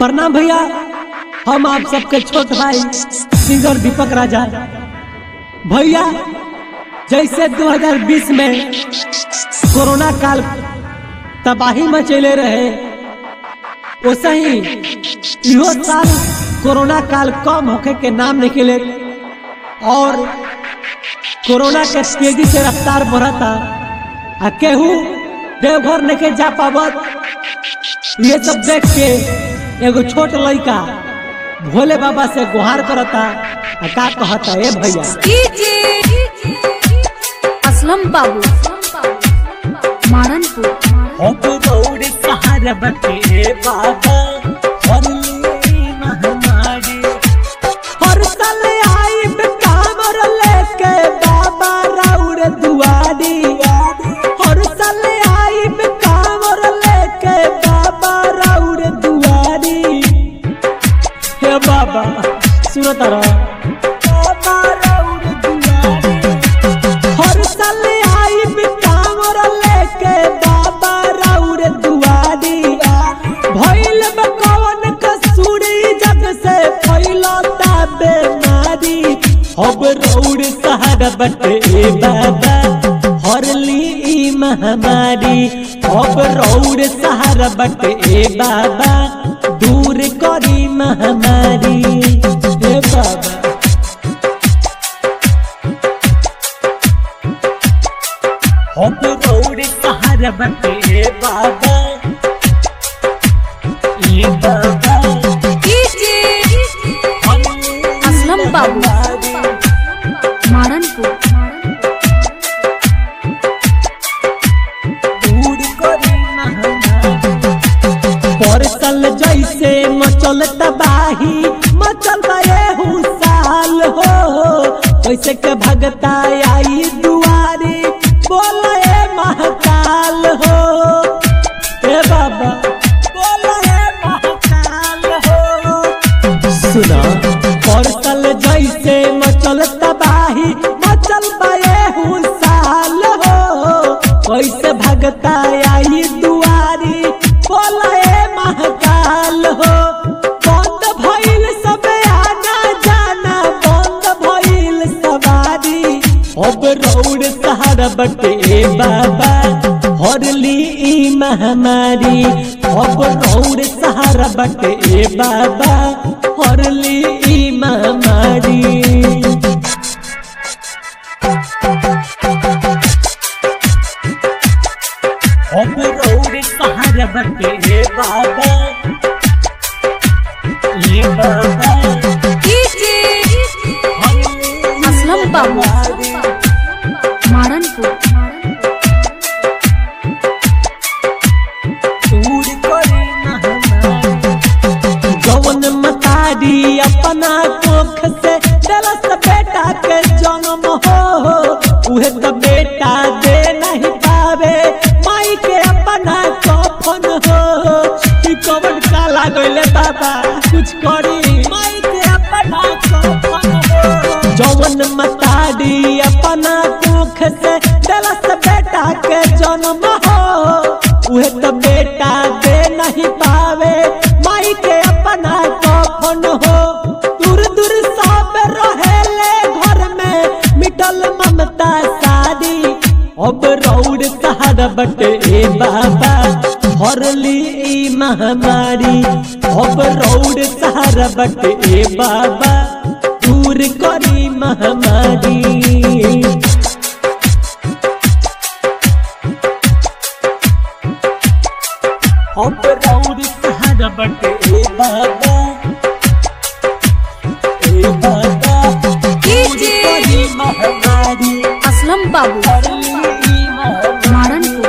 प्रणाम भैया हम आप सबके छोट भाई सिंगर दीपक राजा भैया जैसे 2020 में कोरोना काल तबाही मचेले रहे वैसे ही इहो साल कोरोना काल कम होखे के नाम निकले और कोरोना के तेजी से रफ्तार बढ़ता आ केहू देवघर नहीं जा पावत ये सब देख के एगो छोट लड़का भोले बाबा से गुहार करता आ का कहता ए भैया असलम बाबू मारनपुर अब दौड़ सहारा बटे बाबा हरली महामारी हर साल आइब कामर लेके बाबा राउर दुआरी हर साल आइब कामर लेके बाबा राउर दुआरी हे बाबा सुनो तारा बाबा राउर दुआरी हर साल आइब कांवर लेके बाबा राउर दुआरी भइल बा कवन कसूरी जग से फैलता बेमारी अब राउर सहारा बटे बाबा हरली ई महामारी अब राउर सहारा बटे बाबा दूर करी महामारी हे बाबा हम रौड़ सहारा बटे बाबा ये बाबा असलम बाबू मारनपुर दूर करी परसल जैसे मचल तबाही मचल एहू साल हो कैसे के भगता आई दुआरी बोले महाकाल हो ए बाबा बोले महाकाल हो सुना परसल जैसे मचल तबाही मचल बये साल हो कैसे भगता आई दुआरी बोले महाकाल हो बंद भइल सब आना जाना बंद भइल सवारी अब रौड़ सहारा बटे बाबा हरली ई महामारी अब रौड़ सहारा बटे बाबा हरली ई महामारी अब रौड़ सहारा बटे बाबा ये बाबा असलम बाबू मारनपुर दूर करे महामारी जवन मतारी अपना कोख से दलस बेटा के जन्म हो उहे तो बेटा दे नहीं पावे माई के अपना कफन हो ई कवन का लागले बाबा कुछ करी माई के अपना कफन हो जवन मतारी अपना कोख से दलस बेटा के जन्म हो उहे तो बेटा दे नहीं पावे माई के अपना कफन हो दूर दूर सब रहेले घर में मिटल ममता सारी अब रौड़ सहारा बटे बाबा हरली ई महामारी अब रौड़ सहारा बटे बाबा दूर करी महामारी अब रौड़ सहारा बटे बाबा ए बाबा दूर करी महामारी असलम बाबू हरली ई महामारी मारनपुर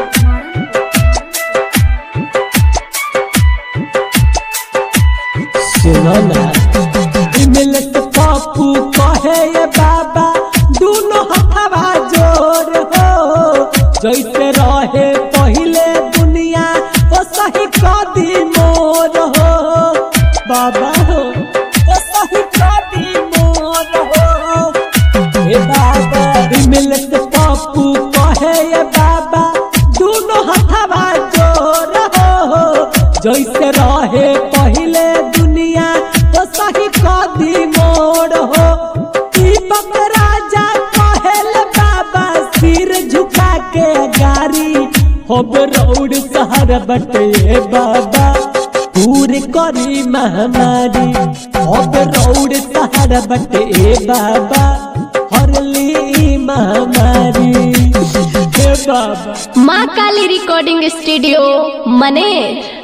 सुनो ना मिलत पापू कहे ये बाबा दोनों हथवा जोर हो जैसे रहे पहले दुनिया ओ सही कदी मोर हो बाबा हो ओ सही कदी मोर हो ए बाबा मिलत पापू कहे ये बाबा दोनों हथवा जोर हो जैसे रहे पहले हो दीपक राजा कहल बाबा सिर झुका के गारी होब रोड शहर बटे बाबा पूरे करी महामारी होब रोड शहर बटे बाबा हरली महामारी हे बाबा माँ काली रिकॉर्डिंग स्टूडियो मनेर